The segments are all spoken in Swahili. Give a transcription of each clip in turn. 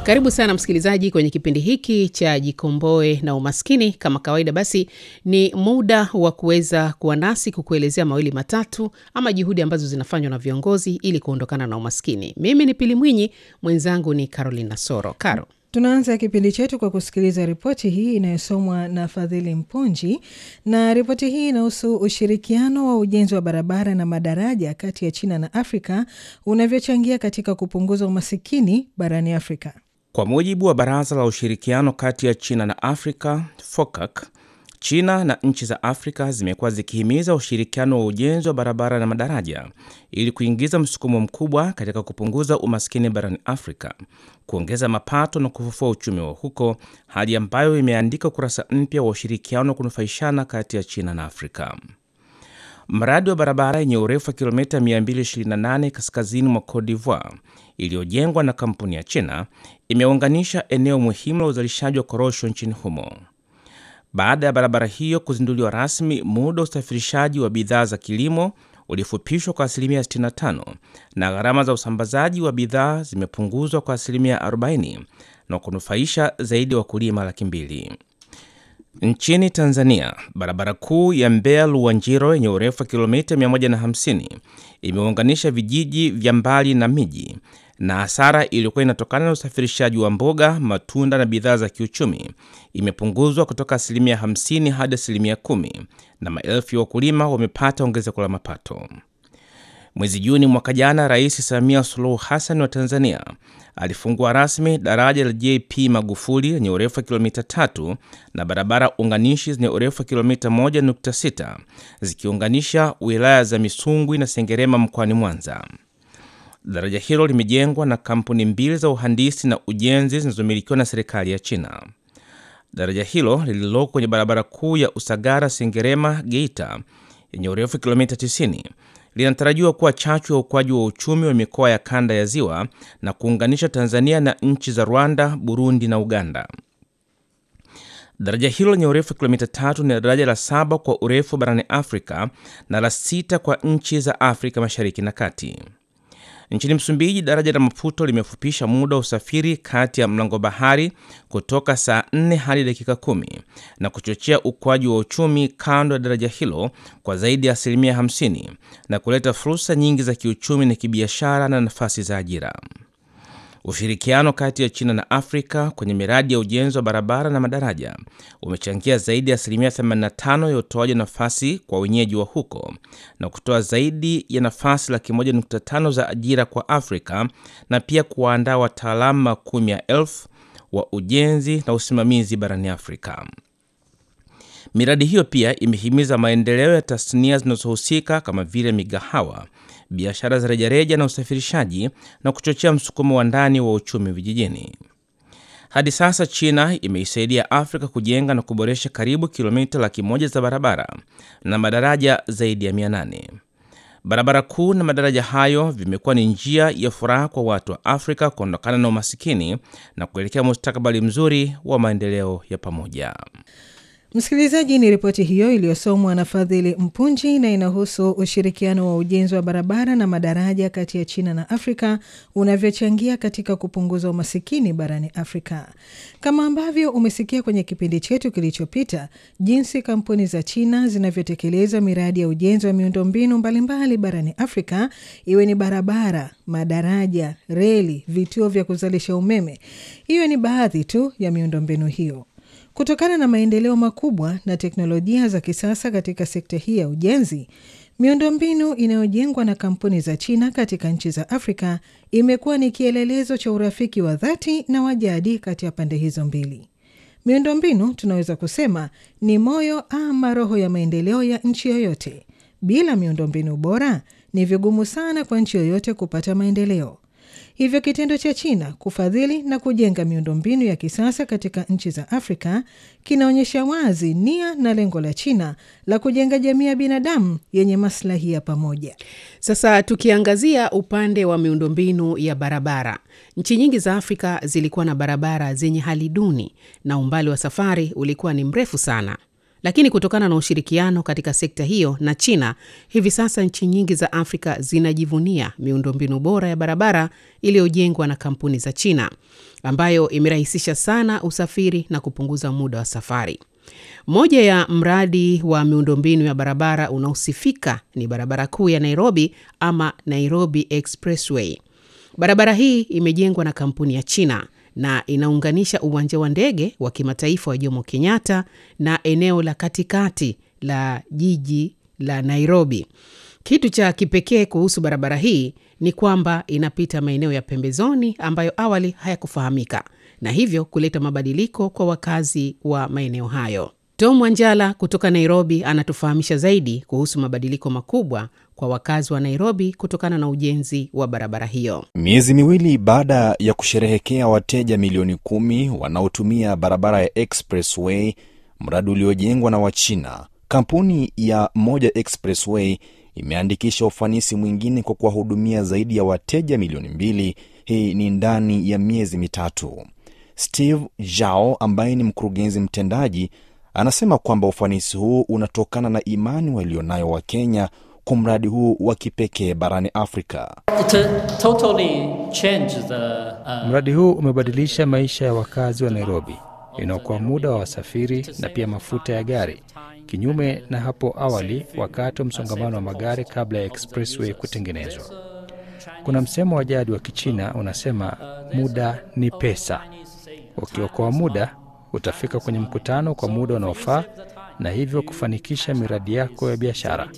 Karibu sana msikilizaji kwenye kipindi hiki cha Jikomboe na Umaskini. Kama kawaida, basi ni muda wa kuweza kuwa nasi kukuelezea mawili matatu ama juhudi ambazo zinafanywa na viongozi ili kuondokana na umaskini. Mimi ni Pili Mwinyi, mwenzangu ni Caroline Nasoro. Caro, Tunaanza kipindi chetu kwa kusikiliza ripoti hii inayosomwa na Fadhili Mpunji, na ripoti hii inahusu ushirikiano wa ujenzi wa barabara na madaraja kati ya China na Afrika unavyochangia katika kupunguza umasikini barani Afrika. Kwa mujibu wa Baraza la Ushirikiano kati ya China na Afrika, FOCAC, China na nchi za Afrika zimekuwa zikihimiza ushirikiano wa ujenzi wa barabara na madaraja ili kuingiza msukumo mkubwa katika kupunguza umaskini barani Afrika, kuongeza mapato na kufufua uchumi wa huko, hali ambayo imeandika ukurasa mpya wa ushirikiano wa kunufaishana kati ya China na Afrika. Mradi wa barabara yenye urefu wa kilomita 228 kaskazini mwa Cote d'Ivoire iliyojengwa na kampuni ya China imeunganisha eneo muhimu la uzalishaji wa korosho nchini humo. Baada ya barabara hiyo kuzinduliwa rasmi, muda wa usafirishaji wa bidhaa za kilimo ulifupishwa kwa asilimia 65 na gharama za usambazaji wa bidhaa zimepunguzwa kwa asilimia 40 na kunufaisha zaidi ya wakulima laki mbili. Nchini Tanzania, barabara kuu ya Mbeya Luwanjiro yenye urefu wa kilomita 150 imeunganisha vijiji vya mbali na miji, na hasara iliyokuwa inatokana na usafirishaji wa mboga, matunda na bidhaa za kiuchumi imepunguzwa kutoka asilimia 50 hadi asilimia 10, na maelfu ya wakulima wamepata ongezeko la mapato. Mwezi Juni mwaka jana, Rais Samia Suluhu Hassan wa Tanzania alifungua rasmi daraja la JP Magufuli lenye urefu wa kilomita tatu na barabara unganishi zenye urefu wa kilomita 1.6 zikiunganisha wilaya za Misungwi na Sengerema mkoani Mwanza. Daraja hilo limejengwa na kampuni mbili za uhandisi na ujenzi zinazomilikiwa na serikali ya China. Daraja hilo lililoko kwenye barabara kuu ya Usagara Sengerema Geita yenye urefu wa kilomita 90 linatarajiwa kuwa chachu ya ukuaji wa uchumi wa mikoa ya kanda ya Ziwa na kuunganisha Tanzania na nchi za Rwanda, Burundi na Uganda. Daraja hilo lenye urefu wa kilomita tatu ni daraja la saba kwa urefu barani Afrika na la sita kwa nchi za Afrika Mashariki na Kati. Nchini Msumbiji, daraja la Maputo limefupisha muda wa usafiri kati ya mlango bahari kutoka saa 4 hadi dakika kumi na kuchochea ukuaji wa uchumi kando ya daraja hilo kwa zaidi ya asilimia 50 na kuleta fursa nyingi za kiuchumi na kibiashara na nafasi za ajira. Ushirikiano kati ya China na Afrika kwenye miradi ya ujenzi wa barabara na madaraja umechangia zaidi ya asilimia 85 ya utoaji nafasi kwa wenyeji wa huko na kutoa zaidi ya nafasi laki moja nukta tano za ajira kwa Afrika na pia kuwaandaa wataalamu makumi ya elfu wa ujenzi na usimamizi barani Afrika. Miradi hiyo pia imehimiza maendeleo ya tasnia zinazohusika kama vile migahawa, biashara za rejareja na usafirishaji na kuchochea msukumo wa ndani wa uchumi vijijini. Hadi sasa China imeisaidia Afrika kujenga na kuboresha karibu kilomita laki moja za barabara na madaraja zaidi ya 800. Barabara kuu na madaraja hayo vimekuwa ni njia ya furaha kwa watu wa Afrika kuondokana na umasikini na kuelekea mustakabali mzuri wa maendeleo ya pamoja. Msikilizaji, ni ripoti hiyo iliyosomwa na Fadhili Mpunji na inahusu ushirikiano wa ujenzi wa barabara na madaraja kati ya China na Afrika unavyochangia katika kupunguza umasikini barani Afrika. Kama ambavyo umesikia kwenye kipindi chetu kilichopita, jinsi kampuni za China zinavyotekeleza miradi ya ujenzi wa miundombinu mbalimbali barani Afrika, iwe ni barabara, madaraja, reli, vituo vya kuzalisha umeme. Hiyo ni baadhi tu ya miundombinu hiyo. Kutokana na maendeleo makubwa na teknolojia za kisasa katika sekta hii ya ujenzi, miundombinu inayojengwa na kampuni za China katika nchi za Afrika imekuwa ni kielelezo cha urafiki wa dhati na wa jadi kati ya pande hizo mbili. Miundombinu tunaweza kusema ni moyo ama roho ya maendeleo ya nchi yoyote. Bila miundombinu bora, ni vigumu sana kwa nchi yoyote kupata maendeleo. Hivyo kitendo cha China kufadhili na kujenga miundombinu ya kisasa katika nchi za Afrika kinaonyesha wazi nia na lengo la China la kujenga jamii ya binadamu yenye maslahi ya pamoja. Sasa tukiangazia upande wa miundombinu ya barabara, nchi nyingi za Afrika zilikuwa na barabara zenye hali duni na umbali wa safari ulikuwa ni mrefu sana. Lakini kutokana na ushirikiano katika sekta hiyo na China, hivi sasa nchi nyingi za Afrika zinajivunia miundombinu bora ya barabara iliyojengwa na kampuni za China, ambayo imerahisisha sana usafiri na kupunguza muda wa safari. Moja ya mradi wa miundombinu ya barabara unaosifika ni barabara kuu ya Nairobi ama Nairobi Expressway. Barabara hii imejengwa na kampuni ya China na inaunganisha uwanja wa ndege wa kimataifa wa Jomo Kenyatta na eneo la katikati la jiji la Nairobi. Kitu cha kipekee kuhusu barabara hii ni kwamba inapita maeneo ya pembezoni ambayo awali hayakufahamika na hivyo kuleta mabadiliko kwa wakazi wa maeneo hayo. Tom Wanjala kutoka Nairobi anatufahamisha zaidi kuhusu mabadiliko makubwa kwa wakazi wa Nairobi kutokana na ujenzi wa barabara hiyo. Miezi miwili baada ya kusherehekea wateja milioni kumi wanaotumia barabara ya Expressway, mradi uliojengwa na Wachina, kampuni ya Moja Expressway imeandikisha ufanisi mwingine kwa kuwahudumia zaidi ya wateja milioni mbili. Hii ni ndani ya miezi mitatu. Steve Zhao ambaye ni mkurugenzi mtendaji anasema kwamba ufanisi huu unatokana na imani walionayo Wakenya kwa mradi huu wa kipekee barani Afrika. Totally the, uh... Mradi huu umebadilisha maisha ya wakazi wa Nairobi, inaokoa muda wa wasafiri na pia mafuta ya gari, kinyume na hapo awali wakati wa msongamano wa magari kabla ya expressway kutengenezwa. Kuna msemo wa jadi wa Kichina unasema muda ni pesa. Ukiokoa muda utafika kwenye mkutano kwa muda unaofaa na hivyo kufanikisha miradi yako ya biashara.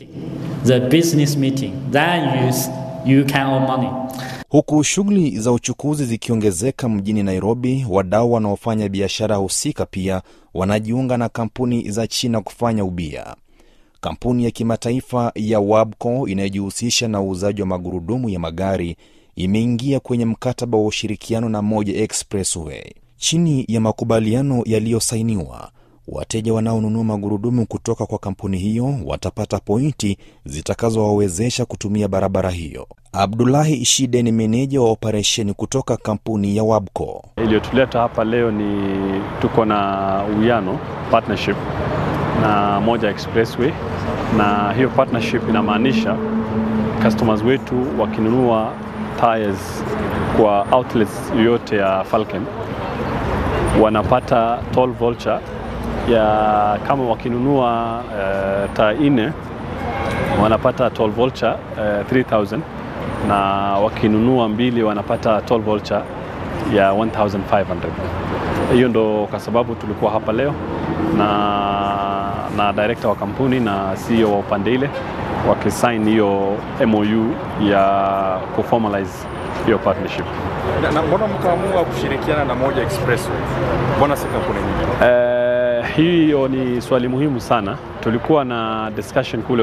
Huku shughuli za uchukuzi zikiongezeka mjini Nairobi, wadau wanaofanya biashara husika pia wanajiunga na kampuni za China kufanya ubia. Kampuni ya kimataifa ya Wabco inayojihusisha na uuzaji wa magurudumu ya magari imeingia kwenye mkataba wa ushirikiano na Moja Expressway. Chini ya makubaliano yaliyosainiwa, wateja wanaonunua magurudumu kutoka kwa kampuni hiyo watapata pointi zitakazowawezesha kutumia barabara hiyo. Abdulahi Ishide ni meneja wa operesheni kutoka kampuni ya Wabco. Iliyotuleta hapa leo ni tuko na uwiano partnership na Moja Expressway, na hiyo partnership inamaanisha customers wetu wakinunua tires kwa outlets yoyote ya Falcon wanapata toll voucher ya kama wakinunua uh, taa nne wanapata toll voucher uh, 3000 na wakinunua mbili wanapata toll voucher ya 1500. Hiyo ndo kwa sababu tulikuwa hapa leo na, na director wa kampuni na CEO wa upande ile wakisign hiyo MOU ya kuformalize hiyo partnership. Na, na mbona mkaamua kushirikiana na Moja Expressway? Mbona si kampuni nyingine? Eh, hiyo ni swali muhimu sana. Tulikuwa na discussion kule